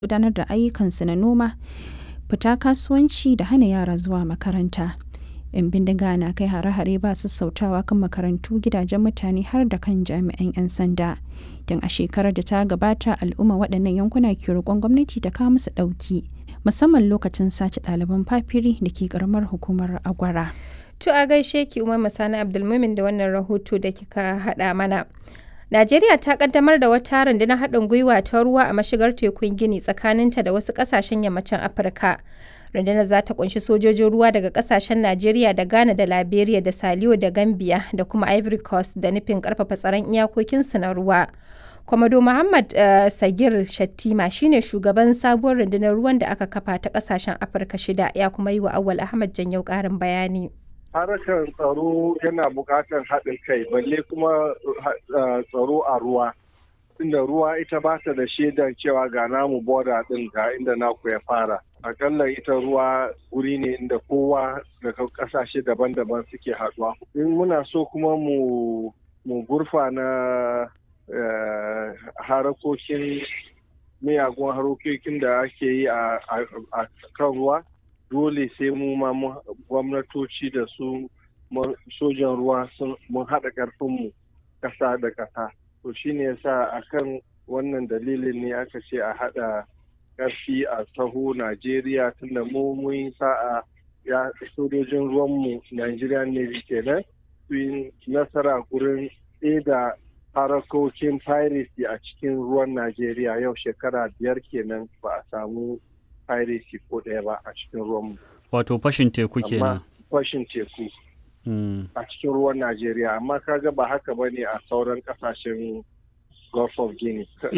gudanar da ayyukansu na noma, fita kasuwanci da hana yara zuwa makaranta. 'Yan bindiga na kai hare-hare ba sassautawa kan makarantu, gidajen mutane har da kan jami'an 'yan sanda. Tun a shekarar da ta gabata al'umma waɗannan yankuna ke roƙon gwamnati ta kawo musu ɗauki, musamman lokacin sace ɗaliban fafiri da ke ƙaramar hukumar Agwara. To a gaishe ki Umar Sani Abdulmumin da wannan rahoto da kika haɗa mana. Najeriya ta kaddamar da wata rundunar haɗin gwiwa ta ruwa a mashigar tekun Gini tsakaninta da wasu ƙasashen yammacin Afirka. Rundunar za ta kunshi sojojin ruwa daga ƙasashen Najeriya da Ghana da Liberia da Saliyo da Gambia da kuma Ivory Coast da nufin ƙarfafa tsaron iyakokinsu na ruwa. Kwamado Muhammad uh, Sagir Shattima shine shugaban sabuwar rundunar ruwan da aka kafa ta ƙasashen Afirka shida ya kuma yi wa Awal Ahmad Janyau ƙarin bayani. harkar tsaro yana buƙatar haɗin kai balle kuma tsaro a ruwa inda ruwa ita ba ta da shaidar cewa ga namu boda ɗin ga inda naku ya fara akalla ita ruwa wuri ne inda kowa daga ƙasashe daban-daban suke haɗuwa in muna so kuma mu mu gurfa na harakokin miyagun harokokin da ake yi a kan ruwa dole sai mu ma gwamnatoci da su sojan ruwa mun haɗa ƙarfinmu ƙasa da ƙasa to shine yasa akan wannan dalilin ne aka ce a haɗa ƙarfi a taho najeriya tunda mu mun sa'a ya sojojin ruwanmu nigerian navy kenan su yi nasara gurin da harakokin piracy a cikin ruwan najeriya yau shekara biyar kenan ba a samu piracy ko ɗaya ba a cikin ruwanmu. Wato fashin teku kenan. Fashin teku. A cikin ruwan Najeriya amma kaga ba haka ba ne a sauran kasashen Gulf of Guinea.